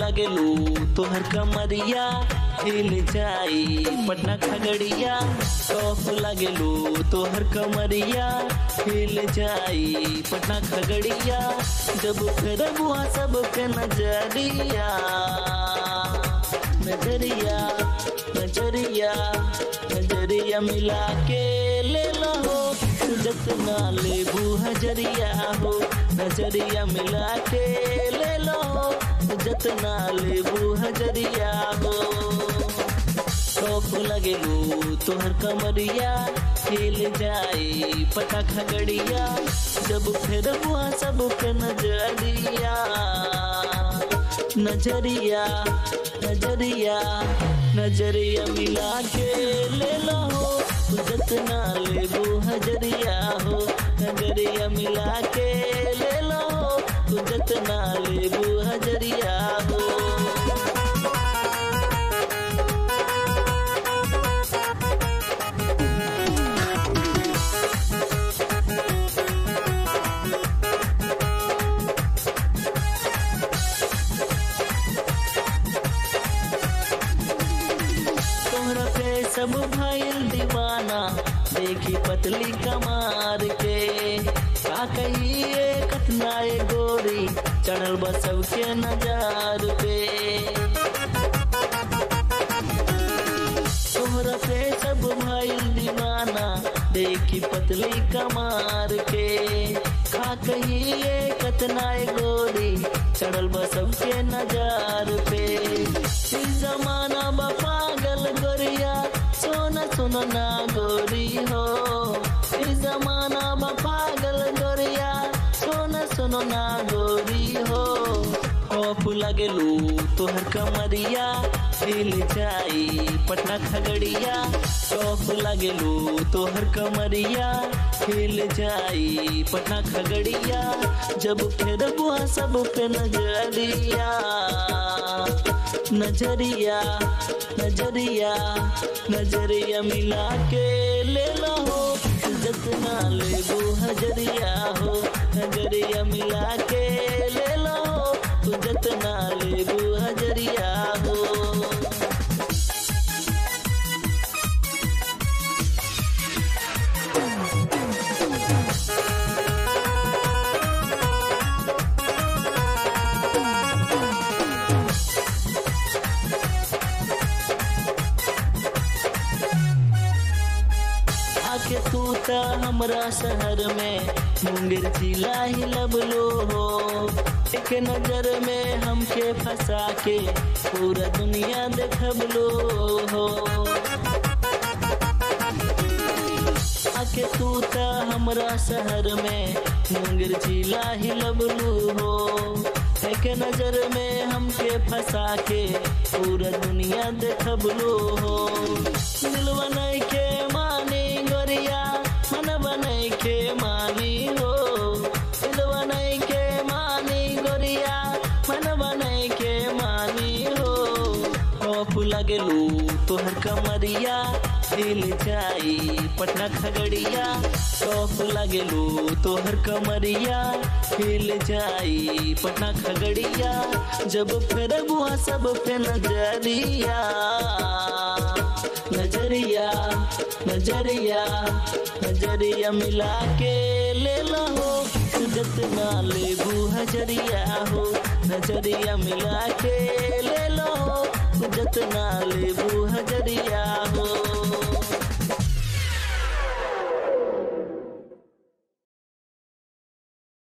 लगेलू तोहर कमरिया हिल जाई पटना खगड़िया टॉप लगेलू तोहर कमरिया हिल जाई पटना खगड़िया जब फिर बुआ सबके नजरिया नजरिया नजरिया नजरिया मिला के ले लो जतना लेबू हजरिया हो नजरिया मिला के ले लो जतना लेबू हजरिया हो शौक लगेलू तोहर कमरिया हिल जाई पटा खगड़िया जब फिर बुआ सब के नजरिया नजरिया नजरिया नजरिया मिला के ले लो जतना लेबू हजरिया हो नजरिया मिला के ले लो जतना लेबू हजरिया हो तोहरा पे सब भइल दीवाना देखी पतली कमार के का कहिए कतनाए गोरी चढ़ल बा सबके नजार पे तोहरा पे सब भइल दीवाना देखी पतली कमार के का कहिए कतनाए गोरी चढ़ल बा सबके नजार पे ई जमाना बा पागल गोरिया सोना सोना ना गोरी हो ई जमाना बा पागल गोरिया सोना सोना ना गोरी हो खौफ लगेलू तोहर कमरिया हिल जाई पटना खगड़िया खौफ लगेलू तोहर कमरिया हिल जाई पटना खगड़िया जब फिर बुआ सब पे नजरिया नजरिया नजरिया नजरिया मिला के ले लो जतना लेबू हजरिया हो नजरिया मिला के ले लो तू जतना लेबू हजरिया हो आके तू त हमरा शहर में मुंगेर जिला ही लबलो हो एक नजर में हमके फंसा के पूरा दुनिया देखबलो हो आके तू त हमरा शहर में मुंगेर जिला ही लबलू हो एक नजर में हमके फंसा के पूरा दुनिया देखबलो हो दिलवा नहीं के मानी गोरिया मन बनई के मानी हो दिलवा नहीं के मानी गोरिया मन बनई के मानी हो खौफ लगेलू तोहर कमरिया हिल जाई पटना खगड़िया खौफ लगेलू तोहर कमरिया हिल जाई पटना खगड़िया जब फिर बुआ सब पे नजरिया नजरिया नजरिया नजरिया मिला के ले लो जतना लेबू हजरिया हो नजरिया मिला के ले लो जतना लेबू हजरिया हो